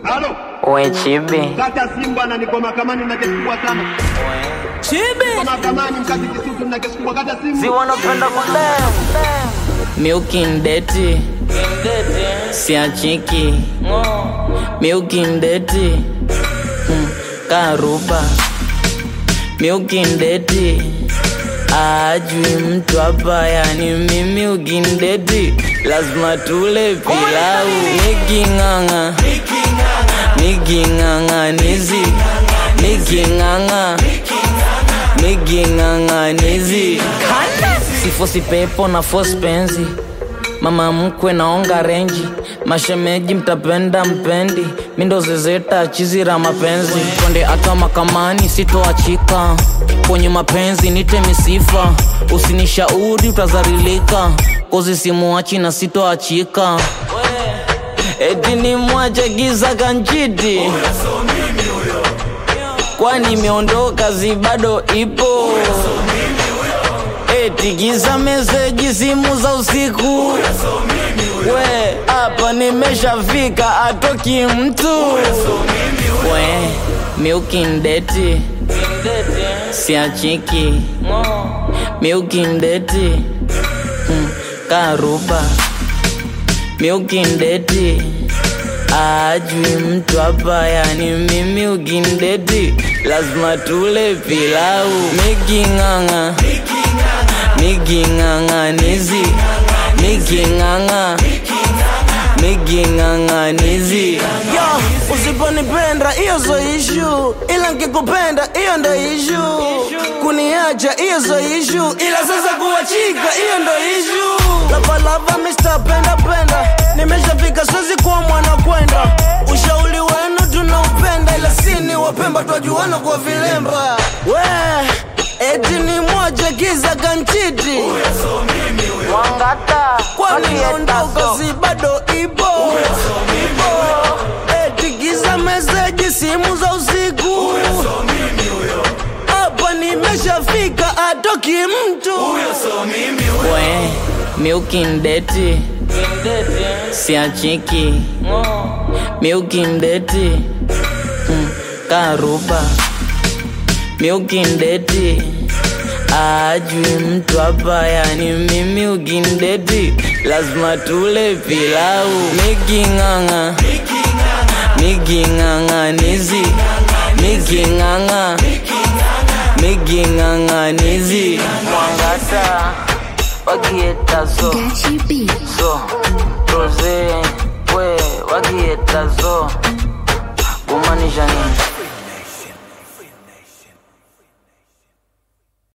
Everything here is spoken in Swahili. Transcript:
Halo, We chibi kata simu bwana, niko mahakamani na kesi kubwa sana. Niko mahakamani mkati Kisutu na kesi kubwa, kata simu. si wanapenda kudem Milky ndeti siachiki Milky ndeti Mm, karuba Milky ndeti ajui mtu hapa yani mimi ukindeti lazima tule pilau niking'ang'a niking'ang'anizi niking'ang'a niking'ang'anizi sifosi pepo na fosi penzi mama mkwe naonga renji mashemeji mtapenda mpendi mindo zezeta chizira mapenzi twende ata makamani sitoachika kwenye mapenzi nite misifa usinishauri utazarilika kozi simuachi na sitoachika eti ni mwache giza kanchiti kwani imeondoka zi bado ipo eti giza meseji simu za usiku we hapa nimeshafika atoki mtu we miukindeti siachiki miukindeti mm, karuba miukindeti ajui mtu hapa yani mimi ukindeti lazima tule pilau miking'ang'a miking'ang'anizi miking'ang'a miking'ang'anizi Yo, usiponipenda hiyo zo ishu, ila nkikupenda hiyo ndo ishu. Kuniacha hiyo zo ishu, ila sasa kuachika hiyo ndo ishu. Lavalava Mr. Penda Penda, nimeshafika siwezi kuwa mwana kwenda. Ushauri wenu tunaupenda, ila sini wapemba twajuana kwa vilemba. We eti ni moja kiza kanchiti, mwangata kwani naondoka si bado ipo eti giza meseji simu za usiku hapa nimeshafika atoki mtu we miukindeti siachiki miukindeti mm, karuba miukindeti ajui mtu hapa yani mimi ukindeti lazima tule pilau miking'ang'a miking'ang'anizi miking'ang'a miking'ang'anizi mwangata wakietazo Gachi B. so roze we wakietazo kumaanisha nini